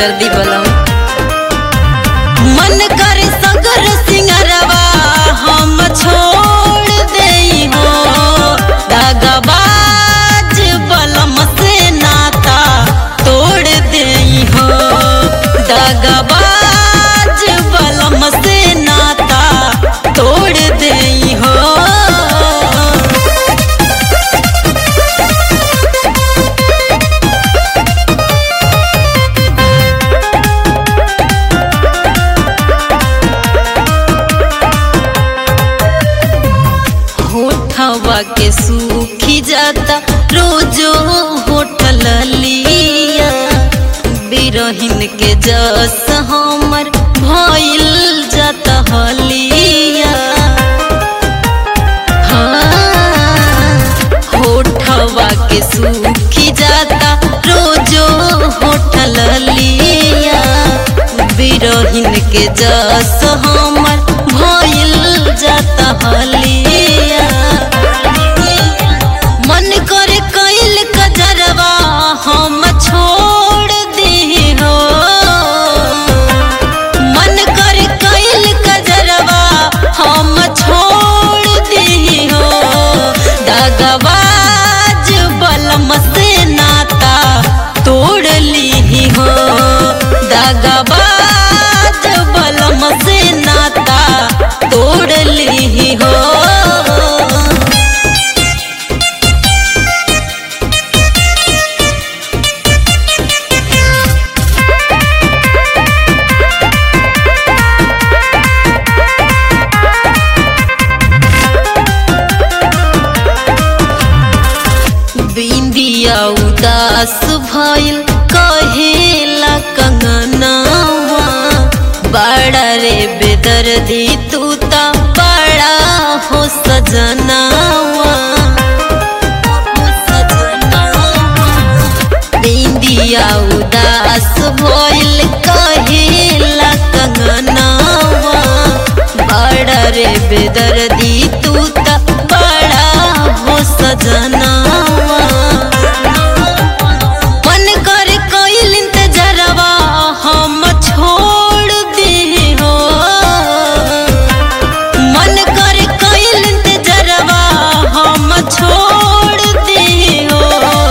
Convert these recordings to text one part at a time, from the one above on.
बेदर्दी बलम मन करे सगर सिंगरवा हम छोड़ देई हो दगाबाज बलम से नाता तोड़ देई हो दगाबाज बलम से नाता तोड़ देई हो होठवा के सूखी जाता रोजो होठल लिया बिरहिन के जस हमर भइल जाता हलिया हाँ, होठवा के सूखी जाता रोजो होठल लिया बिरहिन के जस हमर भइल जाता हलिया मन करे कैल कजरवा हम छोड़ दी हो मन करे कैल कजरवा हम छोड़ दी हो दगवाज बलम से नाता तोड़ ली हो दगवाज बलम से नाता तोड़ ली हो बिंदिया उदास भइल कहेला कंगनवा बड़ा रे बेदर्दी तू ता बड़ा हो सजनवा बिंदिया उदास भइल कहेला कंगनवा बड़ा रे बेदर्दी तू ता बड़ा हो सजनवा मन कर कोइल इंतजरवा हम छोड़ दी हो मन कर कोइल इंतजरवा हम छोड़ दी हो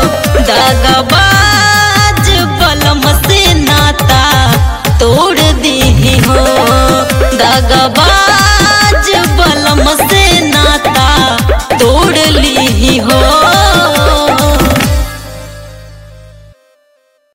दगाबाज बलम से नाता तोड़ दी हो दगाबाज